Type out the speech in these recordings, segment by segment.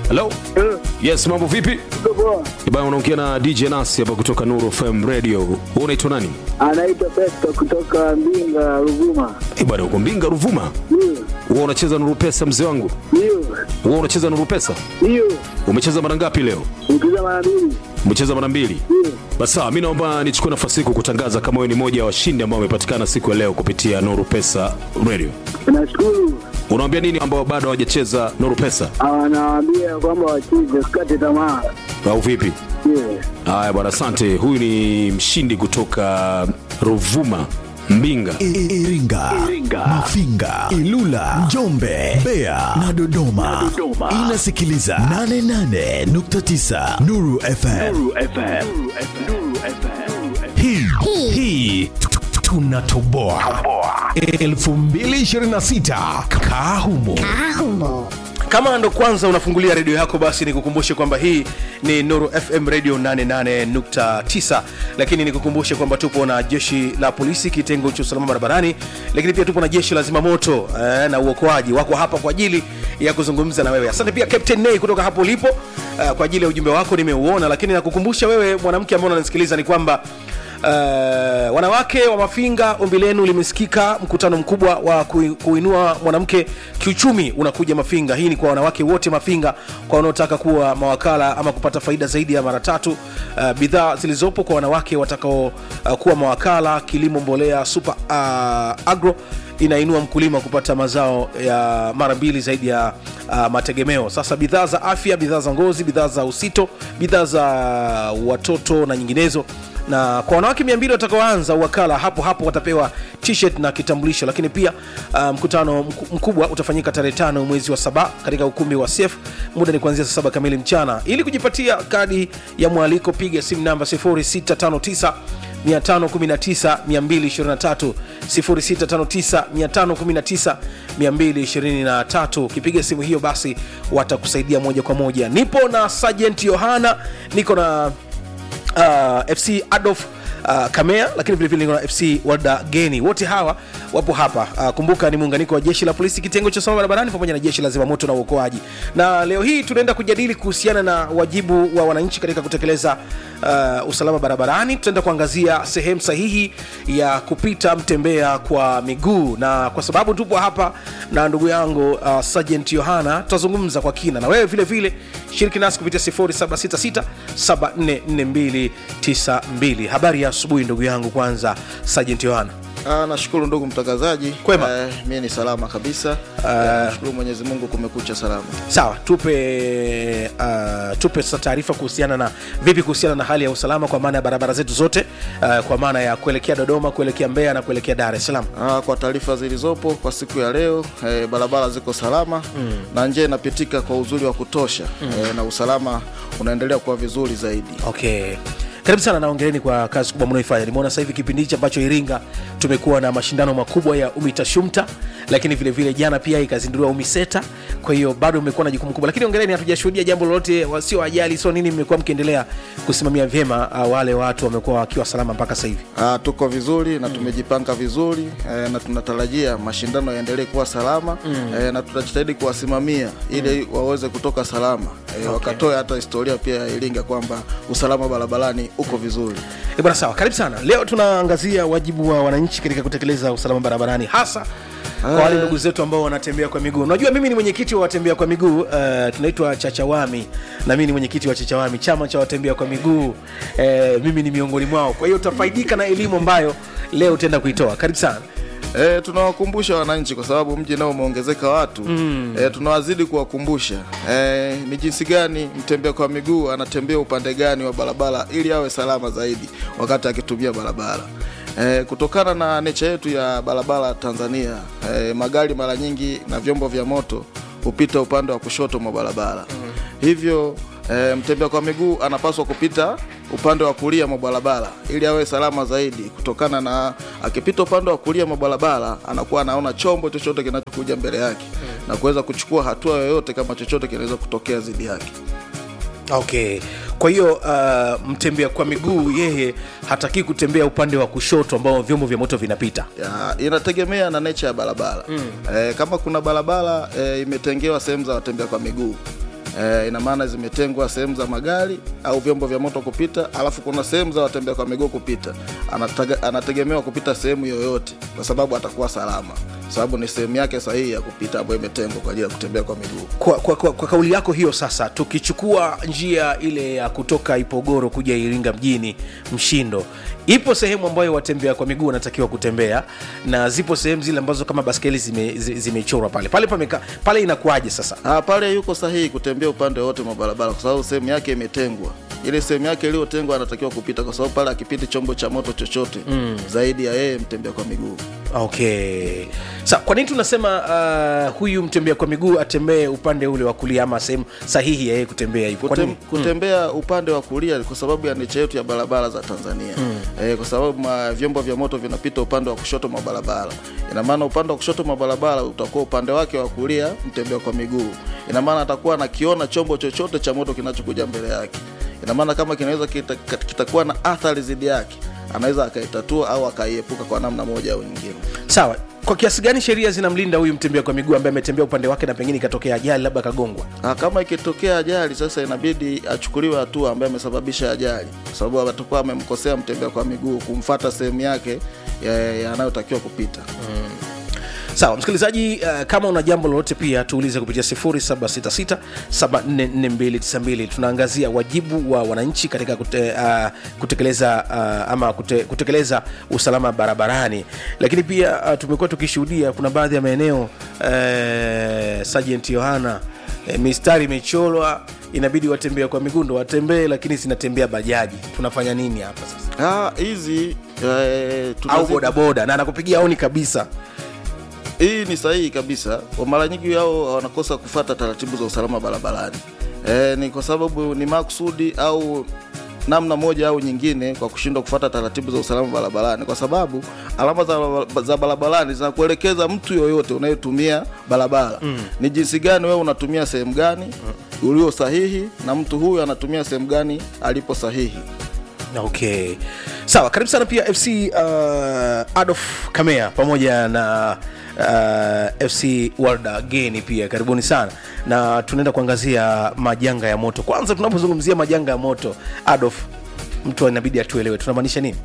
Hello? Eh, Yes, mambo vipi? tuko poa. Bana unaongea na DJ Nasi hapa kutoka Nuru FM Radio. Wewe unaitwa nani? Anaitwa Festo kutoka Mbinga, Ruvuma. Eh, bana uko Mbinga Ruvuma. Ndio, Wewe unacheza Nuru Pesa mzee wangu? ndio, Wewe unacheza Nuru Pesa? ndio. Umecheza mara ngapi leo? Nikiza mara mbili. Umecheza mara mbili. Ndio. Basi sawa, mimi naomba nichukue nafasi hii kukutangaza kama wewe ni mmoja wa washindi ambao wamepatikana siku ya leo kupitia Nuru Pesa Radio. Nashukuru. Unawaambia nini ambao bado hawajacheza Nuru Pesa Anawaambia kwamba wacheze, usikate tamaa. au vipi? Ndio. Haya bwana, asante. Huyu ni mshindi kutoka Ruvuma, Mbinga. I- Iringa, Mafinga, Ilula, Njombe, Mbeya na Dodoma. Inasikiliza 88.9 Nuru FM. Hii hii tu- tu- tunatoboa 2026 kaa humo. kama ndo kwanza unafungulia redio yako basi nikukumbushe kwamba hii ni nuru fm radio 88.9 lakini nikukumbushe kwamba tupo na jeshi la polisi kitengo cha usalama barabarani lakini pia tupo na jeshi la zimamoto eh, na uokoaji wako hapa kwa ajili ya kuzungumza na wewe asante pia captain nay kutoka hapo ulipo eh, kwa ajili ya ujumbe wako nimeuona lakini nakukumbusha wewe mwanamke ambao unanisikiliza ni kwamba Uh, wanawake wa Mafinga, ombi lenu limesikika. Mkutano mkubwa wa kui- kuinua mwanamke kiuchumi unakuja Mafinga. Hii ni kwa wanawake wote Mafinga, kwa wanaotaka kuwa mawakala ama kupata faida zaidi ya mara tatu. Uh, bidhaa zilizopo kwa wanawake watakao uh, kuwa mawakala, kilimo mbolea, super uh, agro inainua mkulima kupata mazao ya mara mbili zaidi ya uh, mategemeo. Sasa bidhaa za afya, bidhaa za ngozi, bidhaa za usito, bidhaa za watoto na nyinginezo na kwa wanawake 200 watakaoanza uwakala hapo hapo watapewa t-shirt na kitambulisho lakini pia uh, mkutano mku- mkubwa utafanyika tarehe tano mwezi wa saba katika ukumbi wa sef muda ni kuanzia saa saba kamili mchana ili kujipatia kadi ya mwaliko piga simu namba 0659 519 223 0659 519 ukipiga simu hiyo basi watakusaidia moja kwa moja nipo na sergeant yohana niko na uh, fc adolf Uh, kamea lakini vilevile niko na fc walda geni wote hawa wapo hapa uh, kumbuka ni muunganiko wa jeshi la polisi kitengo cha usalama barabarani pamoja na jeshi la zimamoto na uokoaji na leo hii tunaenda kujadili kuhusiana na wajibu wa wananchi katika kutekeleza uh, usalama barabarani tutaenda kuangazia sehemu sahihi ya kupita mtembea kwa miguu na kwa sababu tupo hapa na ndugu yangu uh, sergeant yohana tutazungumza kwa kina na wewe vile vile shiriki nasi kupitia 0766744292 habari ya asubuhi ndugu yangu kwanza sergeant yohana Ah, nashukuru ndugu mtangazaji Kwema. Eh, mie ni salama kabisa Eh, nashukuru mwenyezi mungu kumekucha salama sawa tupe uh, tupe sasa taarifa kuhusiana na vipi kuhusiana na hali ya usalama kwa maana ya barabara zetu zote uh, kwa maana ya kuelekea dodoma kuelekea mbeya na kuelekea dar es salaam Ah, kwa taarifa zilizopo kwa siku ya leo eh, barabara ziko salama mm. na njia inapitika kwa uzuri wa kutosha mm. eh, na usalama unaendelea kuwa vizuri zaidi okay karibu sana naongeleni kwa kazi kubwa mnaoifanya nimeona sasa hivi kipindi hichi ambacho iringa tumekuwa na mashindano makubwa ya umitashumta lakini vile vile jana pia ikazinduliwa umiseta kwa hiyo bado mmekuwa na jukumu kubwa lakini ongeleni hatujashuhudia jambo lolote wasio ajali sio nini mmekuwa mkiendelea kusimamia vyema uh, wale watu wamekuwa wakiwa salama mpaka sasa hivi Ah, tuko vizuri na tumejipanga vizuri eh, na tunatarajia mashindano yaendelee kuwa salama mm. eh, na tutajitahidi kuwasimamia ili waweze kutoka salama eh, wakatoe hata historia pia ya Iringa kwamba usalama barabarani uko vizuri Eh, bwana sawa karibu sana leo tunaangazia wajibu wa wananchi katika kutekeleza usalama barabarani hasa kwa wale ndugu zetu ambao wanatembea kwa miguu unajua mimi ni mwenyekiti wa watembea kwa miguu uh, tunaitwa chachawami na mimi ni mwenyekiti wa chachawami chama cha watembea kwa miguu uh, mimi ni miongoni mwao kwa hiyo utafaidika na elimu ambayo leo utaenda kuitoa karibu sana E, tunawakumbusha wananchi kwa sababu mji nao umeongezeka watu mm. e, tunawazidi kuwakumbusha e, ni jinsi gani mtembea kwa miguu anatembea upande gani wa barabara ili awe salama zaidi wakati akitumia barabara e, kutokana na necha yetu ya barabara Tanzania e, magari mara nyingi na vyombo vya moto hupita upande wa kushoto mwa barabara mm. hivyo e, mtembea kwa miguu anapaswa kupita upande wa kulia mwa barabara ili awe salama zaidi kutokana na akipita upande wa kulia mwa barabara anakuwa anaona chombo chochote kinachokuja mbele yake mm. na kuweza kuchukua hatua yoyote kama chochote kinaweza kutokea dhidi yake okay kwa hiyo uh, mtembea kwa miguu yeye hataki kutembea upande wa kushoto ambao vyombo vya moto vinapita ya, inategemea na nature ya barabara mm. e, kama kuna barabara e, imetengewa sehemu za watembea kwa miguu e, ina maana zimetengwa sehemu za magari au vyombo vya moto kupita alafu kuna sehemu za watembea kwa miguu kupita Anataga, anategemewa kupita sehemu yoyote kwa sababu atakuwa salama sababu ni sehemu yake sahihi ya kupita ambayo imetengwa kwa ajili ya kutembea kwa miguu kwa, kwa, kwa, kwa kauli yako hiyo sasa tukichukua njia ile ya kutoka ipogoro kuja iringa mjini mshindo ipo sehemu ambayo watembea kwa miguu wanatakiwa kutembea na zipo sehemu zile ambazo kama baskeli zimechorwa zime zimechorwa pale pale pameka, pale inakuwaje sasa Ah, pale yuko sahihi kutembea upande wote mwa barabara kwa sababu sehemu yake imetengwa. Ile sehemu yake iliyotengwa anatakiwa kupita kwa sababu pale akipiti chombo cha moto chochote mm. zaidi ya yeye mtembea kwa miguu. okay sa kwa nini tunasema uh, huyu mtembea kwa miguu atembee upande ule wa kulia ama sehemu sahihi ya yeye kutembea hivyo Kwa Kutem, nini? kutembea upande wa kulia kwa sababu ya necha yetu ya barabara za Tanzania mm. e, kwa sababu ma, vyombo vya moto vinapita upande wa kushoto mwa barabara. Ina maana upande wa kushoto mwa barabara utakuwa upande wake wa kulia mtembea kwa miguu. Ina maana atakuwa anakiona chombo chochote cha moto kinachokuja mbele yake. Ina maana kama kinaweza kita- kitakuwa na athari zidi yake, anaweza akaitatua au akaiepuka kwa namna moja au nyingine. sawa kwa kiasi gani sheria zinamlinda huyu mtembea kwa miguu ambaye ametembea upande wake na pengine ikatokea ajali labda akagongwa Ah, kama ikitokea ajali sasa inabidi achukuliwe hatua ambaye amesababisha ajali kwa sababu atakuwa amemkosea mtembea kwa miguu kumfata sehemu yake ya- ya- anayotakiwa kupita sawa msikilizaji uh, kama una jambo lolote pia tuulize kupitia 766744292 tunaangazia wajibu wa wananchi katika kute, uh, kutekeleza uh, ama kute, kutekeleza usalama barabarani lakini pia uh, tumekuwa tukishuhudia kuna baadhi ya maeneo uh, sergeant yohana uh, mistari imecholwa inabidi watembea kwa miguu ndo watembee lakini zinatembea bajaji tunafanya nini hapa sasa Ah, hizi eh, au tunazi- bodaboda na anakupigia auni kabisa hii ni sahihi kabisa Kwa mara nyingi hao wanakosa kufata taratibu za usalama barabarani e, ni kwa sababu ni makusudi au namna moja au nyingine kwa kushindwa kufata taratibu za usalama barabarani kwa sababu alama za, za barabarani zinakuelekeza mtu yoyote unayetumia barabara mm. ni jinsi gani wewe unatumia sehemu gani mm. ulio sahihi na mtu huyu anatumia sehemu gani alipo sahihi okay sawa karibu sana pia fc uh, adolf kamea pamoja na uh, fc walda geni pia karibuni sana na tunaenda kuangazia majanga ya moto kwanza tunapozungumzia majanga ya moto adolf mtu inabidi atuelewe tunamaanisha nini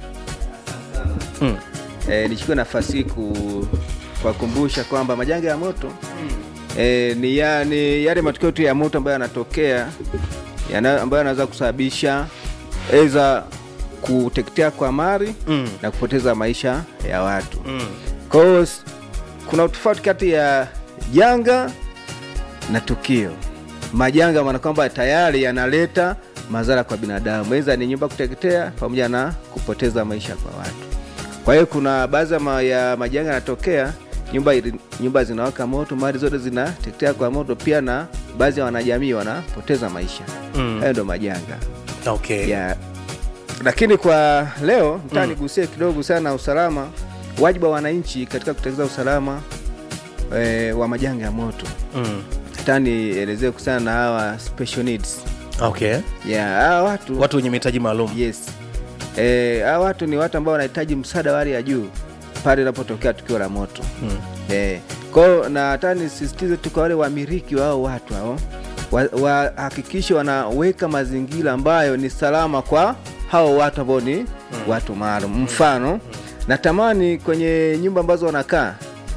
e, nichukue nafasi hii ku- kuwakumbusha kwamba majanga ya moto e, ni, ya, ni yale matukio tu ya moto ambayo yanatokea yana, ambayo yanaweza kusababisha eza kuteketea kwa mali Mm. na kupoteza maisha ya watu mm. kwa hiyo s- kuna utofauti kati ya janga na tukio majanga maana kwamba tayari yanaleta madhara kwa binadamu eza ni nyumba kuteketea pamoja na kupoteza maisha kwa watu kwa hiyo kuna baadhi ya ma- ya majanga yanatokea nyumba, ili- nyumba zinawaka moto mali zote zinateketea kwa moto pia na baadhi ya wanajamii wanapoteza maisha Mm. hayo ndo majanga okay ya lakini kwa leo ntaa nigusie kidogo sana usalama wajibu wa wananchi katika kutekeleza usalama e, wa majanga ya moto mm. hata nielezee kuhusiana na hawa special needs okay ya hawa watu watu wenye mahitaji maalum yes e, hawa watu ni watu ambao wanahitaji msaada wa hali ya juu pale inapotokea tukio la moto mm. Eh, kwao na hata nisisitize tu kwa wale wamiliki wa hao watu hao wahakikishe wa wanaweka mazingira ambayo ni salama kwa hao watu ambao ni watu maalum mfano natamani kwenye nyumba ambazo wanakaa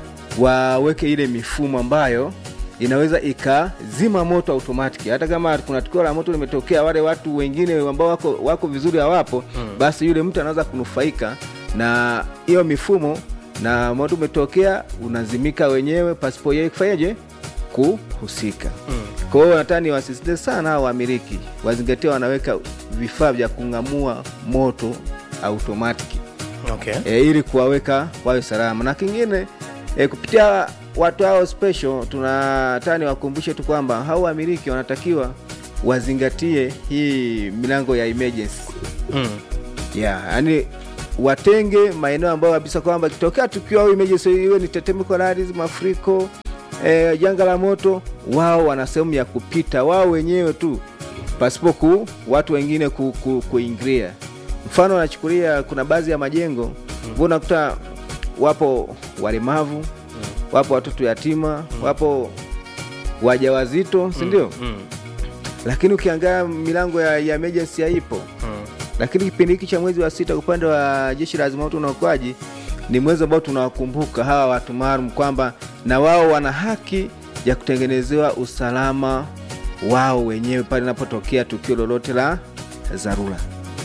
waweke ile mifumo ambayo inaweza ikazima moto automatic hata kama kuna tukio la moto limetokea wale watu wengine ambao wako, wako vizuri hawapo mm. basi yule mtu anaweza kunufaika na hiyo mifumo na moto umetokea unazimika wenyewe pasipo yeye kufanyaje kuhusika mm. kwa hiyo nataka niwasisitize sana hao wamiliki wazingatia wanaweka vifaa vya kung'amua moto automatic okay e, ili kuwaweka wawe salama na kingine e, kupitia watu hao special tunataka niwakumbushe tu kwamba hao wamiliki wanatakiwa wazingatie hii milango ya emergency mm. yeah, yani watenge maeneo ambayo kabisa kwamba kitokea tukio au emergency iwe ni tetemeko la ardhi mafuriko e, janga la moto wao wana sehemu ya kupita wao wenyewe tu pasipo ku watu wengine ku, ku, kuingilia mfano nachukulia kuna baadhi ya majengo mm. unakuta wapo walemavu mm. wapo watoto yatima mm. wapo wajawazito si ndio mm. lakini ukiangalia milango ya, ya emergency haipo lakini kipindi hiki cha mwezi wa sita upande wa jeshi la zimamoto na uokoaji ni mwezi ambao tunawakumbuka hawa watu maalum kwamba na wao wana haki ya kutengenezewa usalama wao wenyewe pale inapotokea tukio lolote la dharura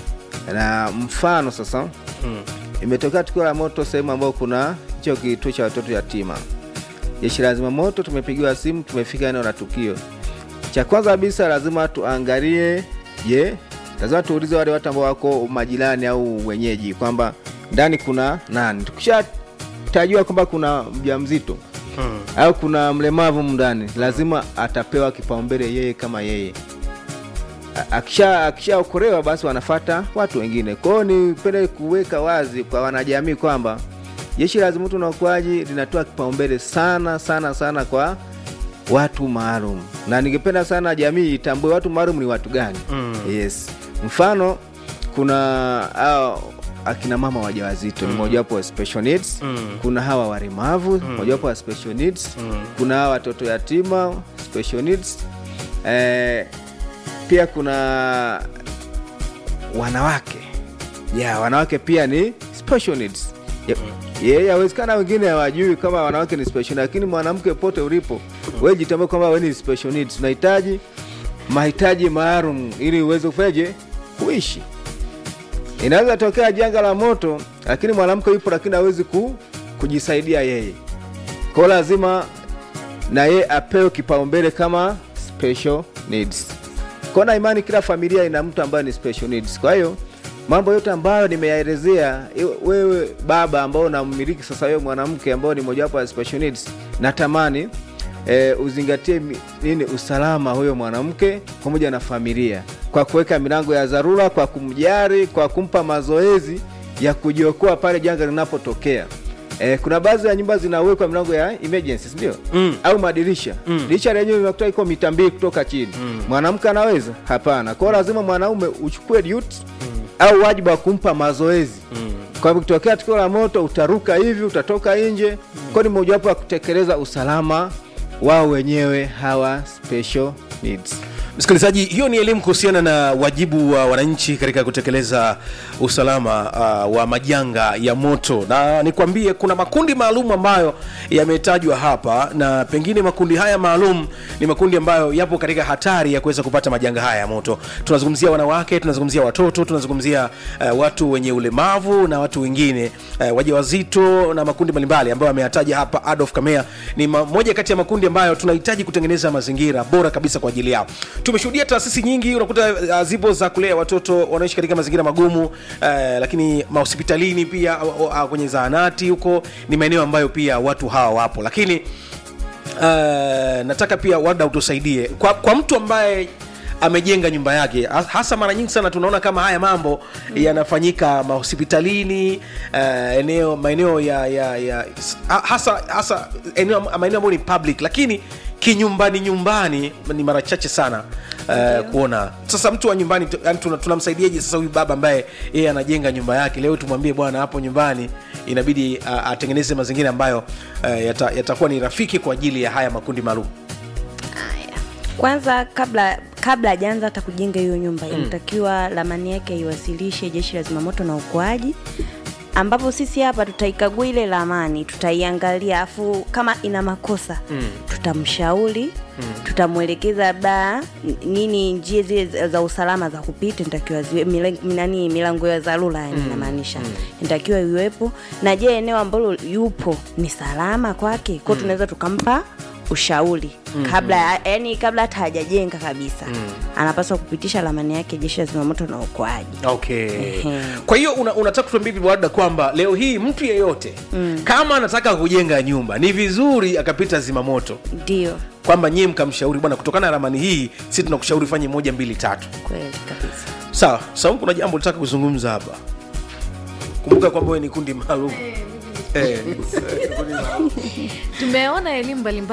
na mfano sasa imetokea tukio la moto sehemu ambayo kuna hicho kituo cha watoto yatima jeshi la zimamoto tumepigiwa simu tumefika eneo la tukio cha kwanza kabisa lazima tuangalie je lazima tuulize wale watu ambao wako majirani au wenyeji kwamba ndani kuna nani tukishatajua kwamba kuna mjamzito hmm. au kuna mlemavu mndani lazima atapewa kipaumbele yeye kama yeye A- akisha akishaokolewa basi wanafata watu wengine kwao nipende kuweka wazi kwa wanajamii kwamba jeshi la zimamoto na uokoaji linatoa kipaumbele sana sana sana kwa watu maalum na ningependa sana jamii itambue watu maalum ni watu gani mm. yes mfano kuna hao akina mama wajawazito mm. ni mojawapo wa special needs mm. kuna hawa walemavu mm. mojawapo wa special needs mm. kuna hawa watoto yatima special needs eh, pia kuna wanawake ya wanawake pia ni special needs Ya- ye yawezekana wengine hawajui kama wanawake ni special lakini mwanamke pote ulipo wewe jitambue kwamba wewe ni special needs unahitaji mahitaji maalum ili uweze kufanyaje kuishi inaweza tokea janga la moto lakini mwanamke yupo lakini hawezi ku, kujisaidia yeye kwao lazima na ye apewe kipaumbele kama special needs kwa na imani kila familia ina mtu ambaye ni special needs kwa hiyo mambo yote ambayo nimeyaelezea iwe- wewe baba ambao unamiliki sasa wewe mwanamke ambao ni mojawapo ya special needs natamani e, uzingatie mi- nini usalama huyo mwanamke pamoja na familia kwa kuweka milango ya dharura kwa kumjari kwa kumpa mazoezi ya kujiokoa pale janga linapotokea E, kuna baadhi ya nyumba zinawekwa milango ya emergency ndio mm. au madirisha mm. dirisha lenyewe linakuta iko mita mbili kutoka chini mm. mwanamke anaweza hapana kwao lazima mwanaume uchukue duty mm. au wajibu wa kumpa mazoezi mm. kwa hivyo kitokea tukio la moto utaruka hivi utatoka nje mm. kwao ni mojawapo ya kutekeleza usalama wao wenyewe hawa special needs msikilizaji hiyo ni elimu kuhusiana na wajibu wa wananchi katika kutekeleza usalama uh, wa majanga ya moto na nikwambie kuna makundi maalum ambayo yametajwa hapa na pengine makundi haya maalum ni makundi ambayo yapo katika hatari ya kuweza kupata majanga haya ya moto tunazungumzia wanawake tunazungumzia watoto tunazungumzia uh, watu wenye ulemavu na watu wengine uh, wajawazito na makundi mbalimbali ambayo ameyataja hapa adolf kamea ni ma- moja kati ya makundi ambayo tunahitaji kutengeneza mazingira bora kabisa kwa ajili yao tumeshuhudia taasisi nyingi unakuta uh, zipo za kulea watoto wanaishi katika mazingira magumu uh, lakini mahospitalini pia uh, uh, kwenye zahanati huko ni maeneo ambayo pia watu hawa wapo lakini uh, nataka pia wada utusaidie kwa, kwa mtu ambaye amejenga nyumba yake ha- hasa mara nyingi sana tunaona kama haya mambo mm. yanafanyika mahospitalini uh, eneo maeneo ya, ya, ya ha- hasa hasa eneo maeneo ambayo ni public lakini kinyumbani nyumbani ni mara chache sana uh, kuona sasa mtu wa nyumbani tu- yaani tuna- tunamsaidiaje sasa huyu baba ambaye yeye anajenga nyumba yake leo tumwambie bwana hapo nyumbani inabidi uh, atengeneze mazingira ambayo uh, yata- yatakuwa ni rafiki kwa ajili ya haya makundi maalum Haya. kwanza kabla kabla hajaanza hata kujenga hiyo nyumba mm. inatakiwa ramani yake iwasilishe jeshi la zimamoto na uokoaji ambapo sisi hapa tutaikagua ile ramani tutaiangalia afu kama ina makosa mm. tutamshauri mm. tutamwelekeza labda n- nini njia zile za- za usalama za kupita nitakiwa ziwe milang- nani milango ya dharura yani inamaanisha inatakiwa iwepo na je eneo ambalo yupo ni salama kwake kwao tunaweza tukampa ushauri kabla yani kabla hata hajajenga kabisa anapaswa kupitisha ramani yake jeshi la zimamoto na uokoaji okay Ehe. kwa hiyo una, unataka kutuambia hivi Warda kwamba leo hii mtu yeyote mm. kama anataka kujenga nyumba ni vizuri akapita zimamoto ndio kwamba nyie mkamshauri bwana kutokana na ramani hii si tunakushauri fanye moja mbili tatu kweli kabisa sawa saumu kuna jambo litaka kuzungumza hapa kumbuka kwamba wewe ni kundi maalum eh. tumeona elimu mbalimbali